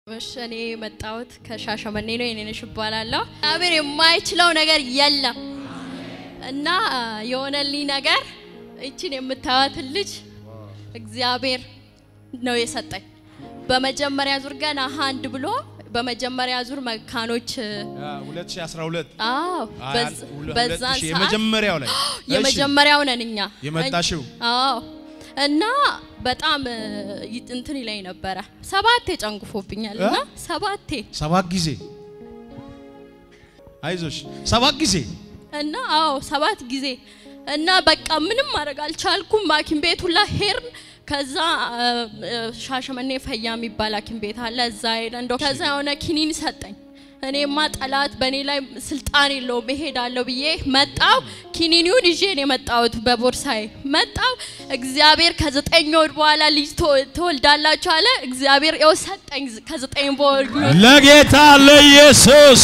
እሺ እኔ የመጣሁት ከሻሸመኔ ነው። የኔነሽ እባላለሁ። እግዚአብሔር የማይችለው ነገር የለም እና የሆነልኝ ነገር እችን የምታዩትን ልጅ እግዚአብሔር ነው የሰጠኝ። በመጀመሪያ ዙር ገና አንድ ብሎ በመጀመሪያ ዙር መካኖች 2012 አዎ በዝ- በዛን ሰዓት የመጀመሪያው ላይ የመጀመሪያው ነን እኛ የመጣሽው? አዎ እና በጣም ይ- እንትን ይለኝ ነበረ። ሰባቴ ጨንግፎብኛል እና ሰባቴ ሰባት ጊዜ አይዞሽ፣ ሰባት ጊዜ እና አዎ ሰባት ጊዜ እና በቃ ምንም ማድረግ አልቻልኩም። ሐኪም ቤት ሁላ ሄርን። ከዛ አ, አ, ሻሸመኔ ፈያ የሚባል ሐኪም ቤት አለ። እዛ ሄደን ዶ ከዛ የሆነ ኪኒን ሰጠኝ። እኔማ ጠላት በእኔ ላይ ስልጣን የለውም እሄዳለሁ ብዬ መጣው። ኪኒኒውን ይዤ ነው የመጣሁት በቦርሳዬ መጣው። እግዚአብሔር ከዘጠኝ ወር በኋላ ልጅ ትወ- ትወልዳላችሁ አለ። እግዚአብሔር ያው ሰጠኝ ከዘጠኝ ወር ለጌታ ለኢየሱስ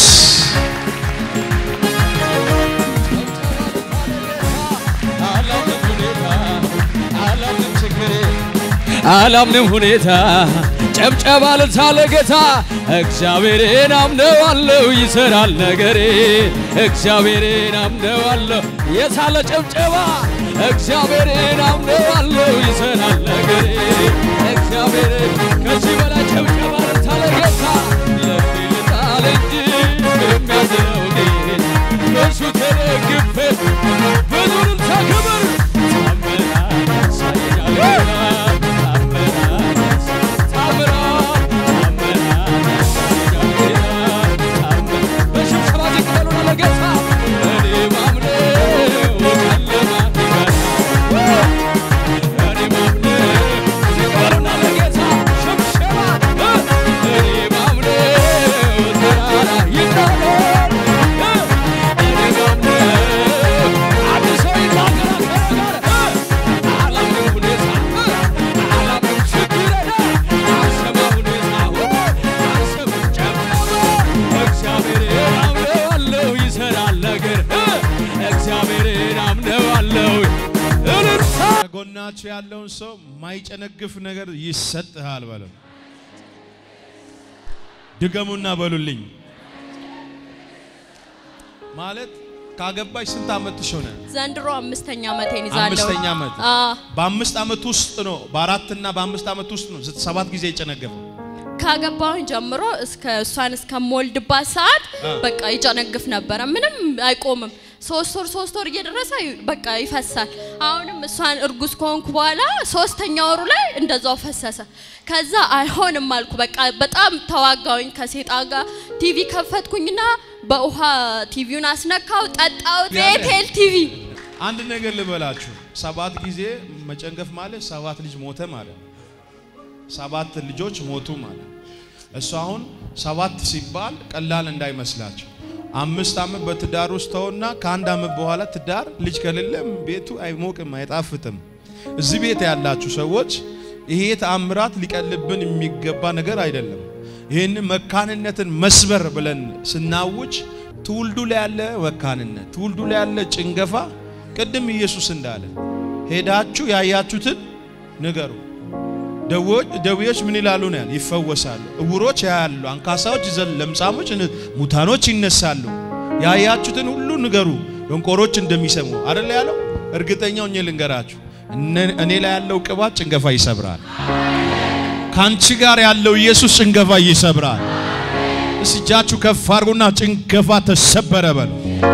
አላምንም ሁኔታ ጨብጨባ ልልታ ለጌታ እግዚአብሔርን አምነዋለሁ ይሰራል ነገሬ እግዚአብሔርን አምነዋለሁ የሳለ ጨብጨባ እግዚአብሔርን አምነዋለሁ ይሰራል ነገሬ እግዚአብሔርን ከዚህ በላይ ጨብጨባ ልልታ ለጌታ ልቤ ልጣል እንጂ የሚያዝነው ጌታ በሱ ተደግፌ ብዙ ልልታ ክብር ታምራት ያሳየኛል እግዚአብሔርን አምነዋለሁ እልልታ ከጎናችሁ ያለውን ሰው ማይጨነግፍ ነገር ይሰጥሃል በለው። ድገሙና በሉልኝ። ማለት ካገባሽ ስንት ዓመትሽ ሆነ? ዘንድሮ አምስተኛ ዓመቴን ይዛለሁ። አምስተኛ ዓመት። አዎ በአምስት ዓመት ውስጥ ነው በአራትና በአምስት ዓመት ውስጥ ነው ሰባት ጊዜ የጨነገፈው። ካገባሁኝ ጀምሮ እስከ እሷን እስከምወልድባት ሰዓት አ። በቃ ይጨነግፍ ነበረ። ምንም አይቆምም። ሶስት ወር ሶስት ወር እየደረሰ በቃ ይፈሳል። አሁንም እሷን እርጉዝ ከሆንኩ በኋላ ሶስተኛ ወሩ ላይ እንደዛው ፈሰሰ። ከዛ አይሆንም አልኩ። በቃ በጣም ተዋጋውኝ ከሴጣን ጋር። ቲቪ ከፈትኩኝና በውሃ ቲቪውን አስነካው፣ ጠጣሁት። ቤቴል ቲቪ አንድ ነገር ልበላችሁ፣ ሰባት ጊዜ መጨንገፍ ማለት ሰባት ልጅ ሞተ ማለት ነው። ሰባት ልጆች ሞቱ ማለት እሱ አሁን ሰባት ሲባል ቀላል እንዳይመስላችሁ። አምስት ዓመት በትዳር ውስጥ ተውና ከአንድ ዓመት በኋላ ትዳር ልጅ ከሌለም ቤቱ አይሞቅም፣ አይጣፍጥም። እዚህ ቤት ያላችሁ ሰዎች ይሄ ተአምራት ሊቀልብን የሚገባ ነገር አይደለም። ይህን መካንነትን መስበር ብለን ስናውጅ ትውልዱ ላይ ያለ መካንነት፣ ትውልዱ ላይ ያለ ጭንገፋ ቅድም ኢየሱስ እንዳለ ሄዳችሁ ያያችሁትን ንገሩ። ደዌዎች ደዌዎች ምን ይላሉ ነው ያለ? ይፈወሳሉ። እውሮች ያያሉ፣ አንካሳዎች ይዘል፣ ለምጻሞች፣ ን- ሙታኖች ይነሳሉ። ያያችሁትን ሁሉ ንገሩ፣ ደንቆሮች እንደሚሰሙ አይደል ያለው? እርግጠኛው እኔ ልንገራችሁ፣ እነ- እኔ ላይ ያለው ቅባት ጭንገፋ ይሰብራል። ካንቺ ጋር ያለው ኢየሱስ ጭንገፋ ይሰብራል። እስቲ እጃችሁ ከፍ አድርጉና ጭንገፋ ተሰበረ በሉ።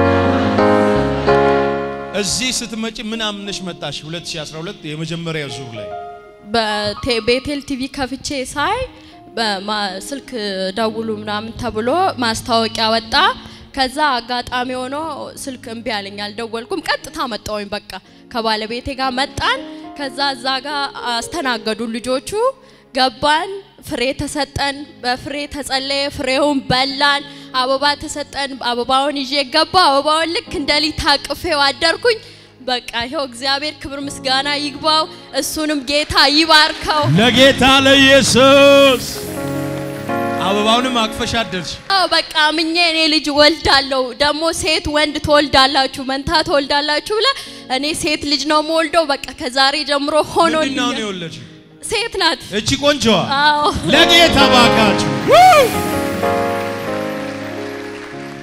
እዚህ ስትመጪ ምን አምነሽ መጣሽ? 2012 የመጀመሪያ ዙር ላይ በቤቴል ቲቪ ከፍቼ ሳይ በማ- ስልክ ደውሉ ምናምን ተብሎ ማስታወቂያ ወጣ። ከዛ አጋጣሚ ሆኖ ስልክ እምቢ አለኝ፣ አልደወልኩም። ቀጥታ መጣሁኝ። በቃ ከባለቤቴ ጋር መጣን። ከዛ እዛ ጋር አስተናገዱ ልጆቹ። ገባን፣ ፍሬ ተሰጠን፣ በፍሬ ተጸለየ፣ ፍሬውን በላን። አበባ ተሰጠን፣ አበባውን ይዤ ገባ። አበባውን ልክ እንደ ሊት ታቅፌው አደርኩኝ። በቃ ይኸው እግዚአብሔር ክብር ምስጋና ይግባው፣ እሱንም ጌታ ይባርከው። ለጌታ ለኢየሱስ አበባውንም አቅፈሽ አደርሽ። አዎ በቃ ምኜ እኔ ልጅ ወልዳለሁ፣ ደግሞ ሴት ወንድ ትወልዳላችሁ፣ መንታ ትወልዳላችሁ ብለ እኔ ሴት ልጅ ነው የምወልደው። በቃ ከዛሬ ጀምሮ ምንድን ነው ሆኖልኛል። የወለድሽው? ሴት ናት። እቺ ቆንጆዋ አዎ ለጌታ ባካችሁ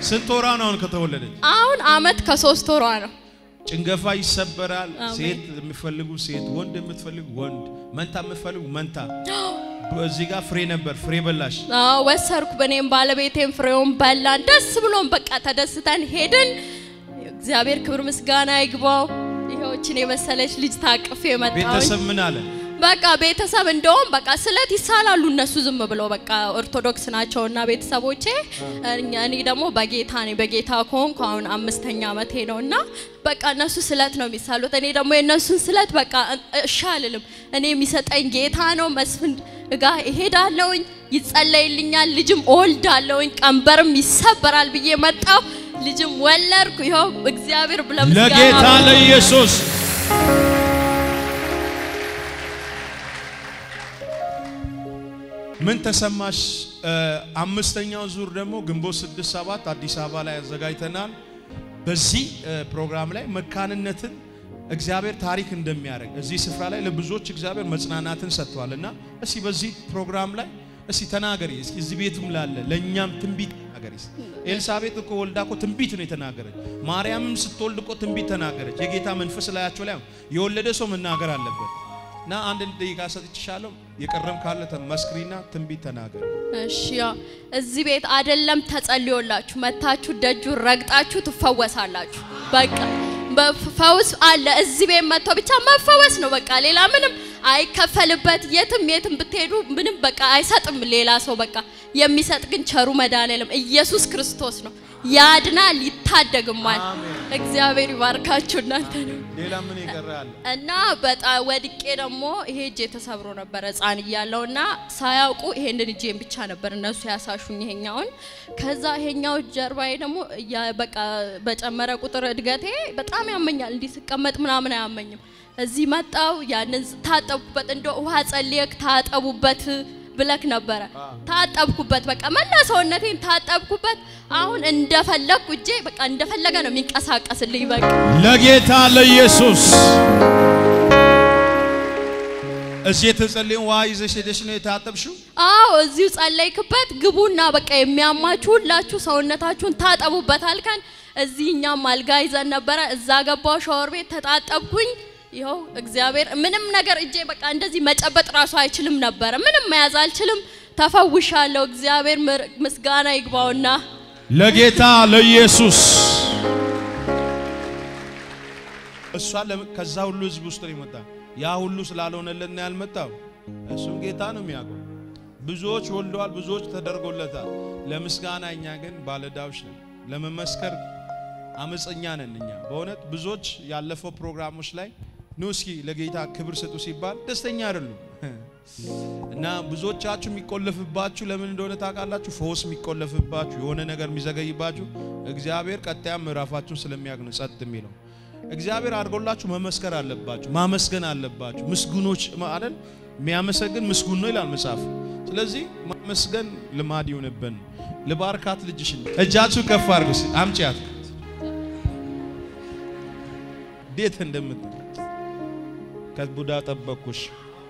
ስንት ወሯ ነው አሁን ከተወለደች? አሁን አመት ከሶስት ወሯ ነው። ጭንገፋ ይሰበራል። አሜን። ሴት የሚፈልጉ ሴት፣ ወንድ የምትፈልጉ ወንድ፣ መንታ የምትፈልጉ መንታ። በዚህ ጋር ፍሬ ነበር፣ ፍሬ በላሽ። አዎ ወሰርኩ። በእኔም ባለቤቴም ፍሬውን በላን። ደስ ብሎን በቃ ተደስተን ሄድን። እግዚአብሔር ክብር ምስጋና ይግባው። ይኸውችን የመሰለች ልጅ ታቅፌ የመጣሁኝ ቤተሰብ ምን አለ? በቃ ቤተሰብ እንደውም በቃ ስለት ይሳላሉ እነሱ ዝም ብለው በቃ ኦርቶዶክስ ናቸውና ቤተሰቦቼ። እኛ- እኔ ደግሞ በጌታ ነኝ። በጌታ ከሆንኩ አሁን አምስተኛ ዓመቴ ነውና በቃ እነሱ ስለት ነው የሚሳሉት። እኔ ደግሞ የእነሱን ስለት በቃ እሺ አልልም። እኔ የሚሰጠኝ ጌታ ነው። መስፍን ጋ እሄዳለሁኝ፣ ይጸለይልኛል፣ ልጅም እወልዳለሁኝ፣ ቀንበርም ይሰበራል ብዬ መጣሁ። ልጅም ወለድኩ። ይኸው እግዚአብሔር ብለምስጋና ለጌታ ለኢየሱስ ምን ተሰማሽ? እ፣ አምስተኛው ዙር ደግሞ ግንቦት ስድስት ሰባት አዲስ አበባ ላይ አዘጋጅተናል። በዚህ እ፣ ፕሮግራም ላይ መካንነትን እግዚአብሔር ታሪክ እንደሚያደርግ እዚህ ስፍራ ላይ ለብዙዎች እግዚአብሔር መጽናናትን ሰጥቷል እና እስቲ በዚህ ፕሮግራም ላይ እስቲ ተናገሪ እስኪ እዚህ ቤትም ላለ ለእኛም ትንቢት ተናገሪ። እስኪ። ኤልሳቤጥ እኮ ወልዳ እኮ ትንቢት ነው የተናገረች። ማርያምም ስትወልድ እኮ ትንቢት ተናገረች። የጌታ መንፈስ ላያቸው ላይ የወለደ ሰው መናገር አለበት እና አንድ ደቂቃ ሰጥቼሻለሁ። የቀረም ካለ መስክሪና ትንቢት ተናገር። እሺ ያው እዚህ ቤት አይደለም ተጸልዮላችሁ መታችሁ ደጁን ረግጣችሁ ትፈወሳላችሁ። በቃ በፈውስ አለ እዚህ ቤት መጥተው ብቻ መፈወስ ነው። በቃ ሌላ ምንም አይከፈልበት። የትም የትም ብትሄዱ ምንም በቃ አይሰጥም ሌላ ሰው። በቃ የሚሰጥ ግን ቸሩ መድኃኔዓለም ኢየሱስ ክርስቶስ ነው። ያድናል፣ ይታደግማል። እግዚአብሔር ይባርካችሁ እናንተ ነው ሌላ ምን ይቀራል? እና በጣም ወድቄ ደግሞ ይሄ እጄ ተሰብሮ ነበር ሕፃን እያለሁ እና ሳያውቁ ይሄንን እጄን ብቻ ነበር እነሱ ያሳሹኝ ይሄኛውን። ከዛ ይሄኛው ጀርባዬ ደግሞ እያ- በቃ በጨመረ ቁጥር እድገቴ በጣም ያመኛል። እንዲህ ስቀመጥ ምናምን አያመኝም። እዚህ መጣው ያንን ታጠብኩበት፣ እንደ ውሃ ጸልየክ ታጠቡበት ብለክ ነበረ። ታጠብኩበት፣ በቃ መላ ሰውነቴን ታጠብኩበት። አሁን እንደፈለግኩ እጄ በቃ እንደፈለገ ነው የሚንቀሳቀስልኝ በቃ ለጌታ ለኢየሱስ እዚህ የተጸለየውን ውሃ ይዘሽ ሄደሽ ነው የታጠብሽው? አዎ እዚሁ ጸለይክበት። ግቡና በቃ የሚያማችሁ ሁላችሁ ሰውነታችሁን ታጠቡበት አልከን። እዚህ እኛም አልጋ ይዘን ነበረ። እዛ ገባው ሻወር ቤት ተጣጠብኩኝ። ይኸው እግዚአብሔር ምንም ነገር እጄ በቃ እንደዚህ መጨበጥ ራሱ አይችልም ነበረ። ምንም መያዝ አልችልም። ተፈውሻለሁ። እግዚአብሔር ምር- ምስጋና ይግባውና ለጌታ ለኢየሱስ እሷ ለም- ከዛ ሁሉ ህዝብ ውስጥ ነው የመጣ ያ ሁሉ ስላልሆነለት ነው ያልመጣው። እሱም ጌታ ነው የሚያውቀው። ብዙዎች ወልደዋል፣ ብዙዎች ተደርጎለታል። ለምስጋና እኛ ግን ባለዳዎች ነን። ለመመስከር አመፀኛ ነን እኛ በእውነት ብዙዎች ያለፈው ፕሮግራሞች ላይ ኑ እስኪ ለጌታ ክብር ስጡ ሲባል ደስተኛ አይደሉም። እና ብዙዎቻችሁ የሚቆለፍባችሁ ለምን እንደሆነ ታውቃላችሁ? ፈውስ የሚቆለፍባችሁ የሆነ ነገር የሚዘገይባችሁ እግዚአብሔር ቀጣያ ምዕራፋችሁን ስለሚያውቅ ነው ጸጥ የሚለው። እግዚአብሔር አድርጎላችሁ መመስከር አለባችሁ፣ ማመስገን አለባችሁ። ምስጉኖች አይደል? የሚያመሰግን ምስጉን ነው ይላል መጽሐፍ። ስለዚህ ማመስገን ልማድ ይሁንብን። ልባርካት ልጅሽን እጃችሁ ከፍ አድርጉ። እስኪ አምጪያት እንዴት እንደምት ከቡዳ ጠበቅኩሽ።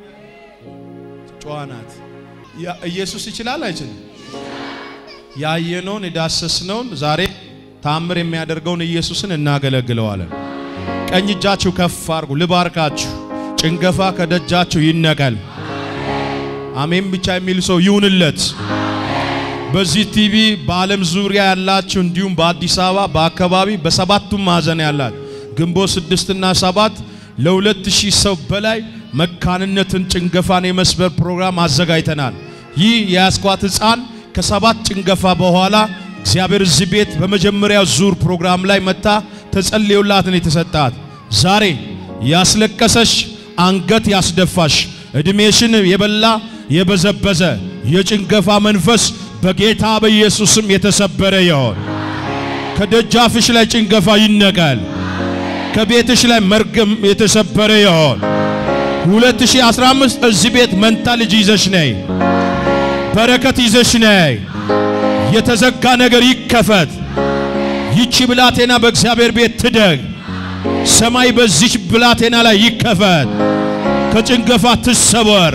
ጨዋ ናት። ያ- ኢየሱስ ይችላል አይችልም? ያየነውን የዳሰስነውን ዛሬ ታምር የሚያደርገውን ኢየሱስን እናገለግለዋለን። ቀኝ እጃችሁ ከፍ አድርጉ። ልባርካችሁ። ጭንገፋ ከደጃችሁ ይነቀል። አሜን ብቻ የሚል ሰው ይሁንለት። በዚህ ቲቪ በዓለም ዙሪያ ያላችሁ እንዲሁም በአዲስ አበባ በአካባቢ በሰባቱም ማዕዘን ያላችሁ ግንቦት ስድስትና ሰባት ለሁለት ሺህ ሰው በላይ መካንነትን ጭንገፋን የመስበር ፕሮግራም አዘጋጅተናል። ይህ የያስኳት ሕፃን ከሰባት ጭንገፋ በኋላ እግዚአብሔር እዚህ ቤት በመጀመሪያው ዙር ፕሮግራም ላይ መታ ተጸልዮላትን የተሰጣት ዛሬ ያስለቀሰሽ አንገት ያስደፋሽ ዕድሜሽን የበላ የበዘበዘ የጭንገፋ መንፈስ በጌታ በኢየሱስም የተሰበረ ይሆን። ከደጃፍሽ ላይ ጭንገፋ ይነቀል። ከቤትሽ ላይ መርገም የተሰበረ ይሆን። 2015 እዚህ ቤት መንታ ልጅ ይዘሽ ነይ፣ በረከት ይዘሽ ነይ። የተዘጋ ነገር ይከፈት። ይቺ ብላቴና በእግዚአብሔር ቤት ትደግ። ሰማይ በዚች ብላቴና ላይ ይከፈት። ከጭንገፋ ትሰወር።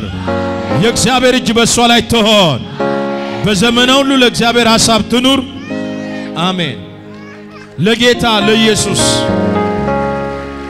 የእግዚአብሔር እጅ በእሷ ላይ ትሆን። በዘመኗ ሁሉ ለእግዚአብሔር ሐሳብ ትኑር። አሜን። ለጌታ ለኢየሱስ